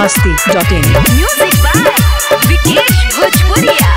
masti.in. Music by Vikesh Bhojpuria.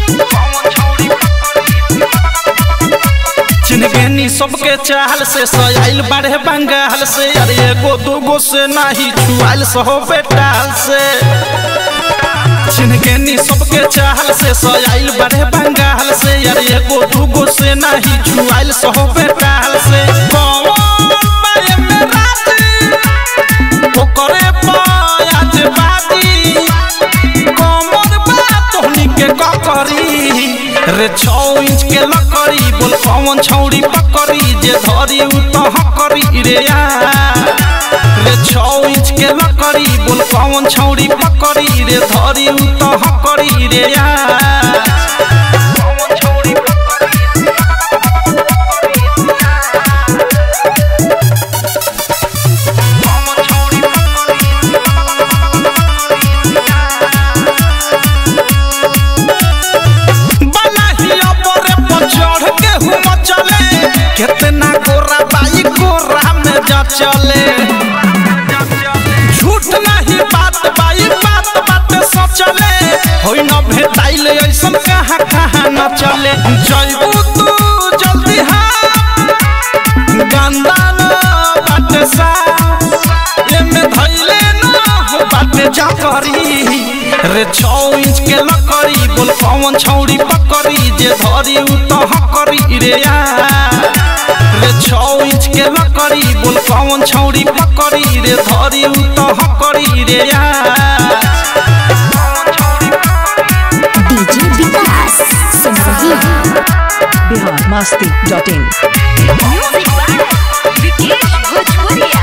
चिन्हगेनी सबके चाहल से सयाइल बाढ़े बंगाल से अरे एगो दूगो से नाही छुआल सहो बेटाल से चिन्हगेनी सबके चाहल से सयाइल बाढ़े बंगाल से अरे एगो दूगो से नाही छुआल सहो बेटाल से कौन बारे में राजी ओकरे पायाज बाजी कमर बा तोहनी के ककरी रे छौ इंच के लकड़ी बोल कौन छौड़ी पकड़ी जे धरी उ तो हकरी रे या रे छौ इंच के लकड़ी बोल कौन छौड़ी पकड़ी रे धरी उ तो हकरी रे या बनाहिया बरे पर चढ़ के हुम चले कितना गोरा बाई गोरा में जा चले झूठ नहीं बात बाई बात बात सचले होई न भेटाइल ऐसन कहाँ कहाँ न चले जइबू तू जल्दी हाँ गंदा न बाटे सा एमे धइले न हो बाटे जा करी रे छौ इंच के लकड़ी बोल कौन छौड़ी पकड़ी जे धरी उ तो हकरी रे या रे छौ इंच के लकड़ी बोल कौन छौड़ी पकड़ी रे धरी उ तो हकरी रे या DJ Vikas सुन रही है Bihar masti.in. Music by Vikesh Bhojpuria.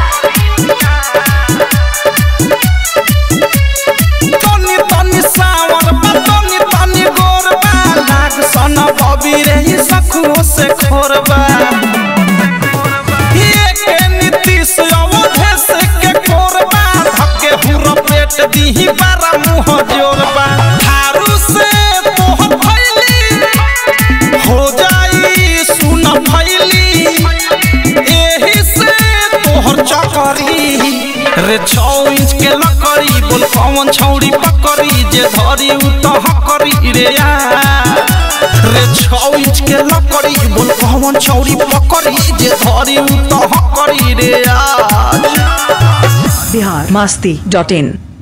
तनी तनी सावर बा तनी तनी गोर बा लाग सन बबी रे ई सखुओ से खोरबा ये के नीतीश अवधेश के कोरबा धके हुर पेट दीही बारा मुंह जोरबा थारू से तोहर फैली हो जाई सुन फैली एही से तोहर चकरी रे छौ इंच के लकड़ी बोल कौन छौड़ी पकड़ी जे धरी उ तो हकरी रे या रे छौ इंच के लकड़ी बोल कौन छौड़ी पकड़ी जे धरी उ तो हकरी रे या Bihar masti.in.